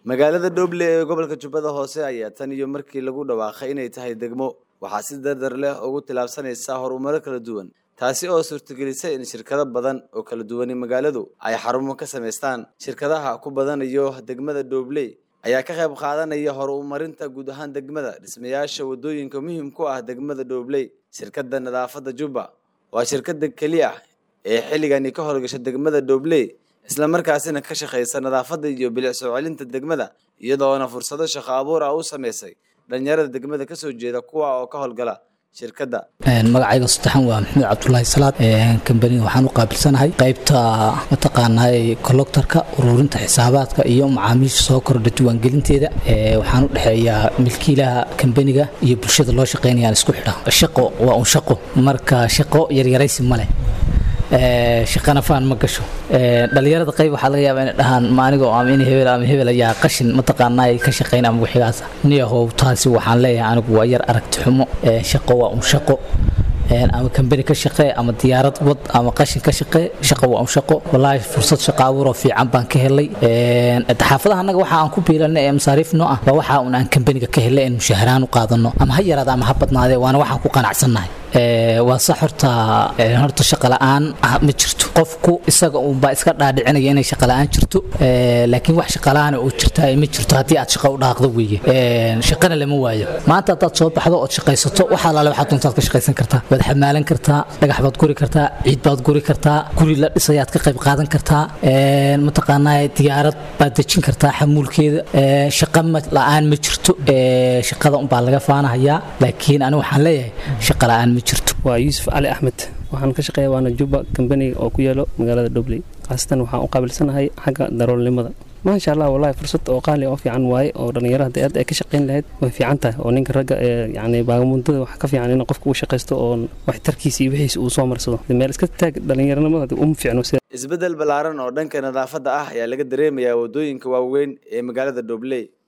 magaalada dhoble ee gobolka jubbada hoose ayaa tan iyo markii lagu dhawaaqay inay tahay degmo waxaa si dardar leh ugu tilaabsanaysaa horumaro kala duwan taasi oo suurtagelisay in shirkado badan oo kala duwani magaaladu ay xarumo ka samaystaan shirkadaha ku badanayo degmada dhobley ayaa ka qayb qaadanaya horumarinta guud ahaan degmada dhismayaasha wadooyinka muhiim ku ah degmada dhobley shirkadda nadaafadda jubba waa shirkadda keliya ee xilligani ka howlgasha degmada dhobley islamarkaasina ka shaqaysa nadaafadda iyo bilic soo celinta degmada iyadoona fursado shaqo abuur ah u samaysay dhalinyarada degmada kasoo jeeda kuwa oo ka howlgala shirkadda magacayga saddexan waa maxamed cabdulaahi salaad kambaniga waxaan u qaabilsanahay qaybta mataqaanaa coloctorka ururinta xisaabaadka iyo macaamiisha soo kordha diiwaangelinteeda waxaan u dhexeeyaa milkiilaha kambaniga iyo bulshada loo shaqeynayaan isku xidha shaqo waa un shaqo marka shaqo yaryaraysi ma leh shaqana faan ma gasho dhalinyarada qayb waxaa laga yaabaa inay dhahaan maanigo ama in hebel ama hebel ayaa qashin mataqaanaa ka shaqayn ama wixigaasa niyahow taasi waxaan leeyahay anigu waa yar aragti xumo shaqo waa un shaqo ama kambani ka shaqee ama diyaarad wad ama qashin ka shaqee shaqo waa un shaqo wallaahi fursad shaqo abuuroo fiican baan ka helay xaafadaha annaga waxa aan ku biilanay ee masaariif noo ah waa waxa un aan kambaniga ka helay in mushaharaan u qaadano ama ha yaraada ama ha badnaadee waana waxaan ku qanacsannahay waa sax horta horta shaqa la'aan ma jirto qofku isaga unbaa iska dhaadhicinaya inay shaqa la'aan jirto laakiin wax shaqa la'aan oo jirta ma jirto haddii aad shaqa u dhaaqdo weeye shaqana lama waayo maanta haddaad soo baxdo ood shaqaysato waxa alaale waxaad doontaad ka shaqaysan kartaa waad xamaalan kartaa dhagax baad guri kartaa ciid baad guri kartaa guri la dhisayaad ka qayb qaadan kartaa mataqaanaa diyaarad baad dejin kartaa xamuulkeeda shaqa la'aan ma jirto shaqada unbaa laga faanahayaa laakiin anigu waxaan leeyahay shaqa la'aan ma jirto waa yuusuf cali axmed waxaan ka shaqeeya waana juba kambaniga oo ku yaalo magaalada dhobley khaasatan waxaan u qaabilsanahay xagga daroolnimada maasha allah wallahi fursad oo qaali oo fiican waaye oo dhallinyarada hadii aad ay ka shaqayn lahayd way fiican tahay oo ninka ragga ee yacni baagamuntada wax ka fiican in qofka uu shaqaysto oo waxtarkiisa iyo wixiisa uu soo marsado meel iska taag dhallinyaranimada uma fiicno sida isbeddel ballaaran oo dhanka nadaafadda ah ayaa laga dareemayaa waddooyinka waaweyn ee magaalada dhobley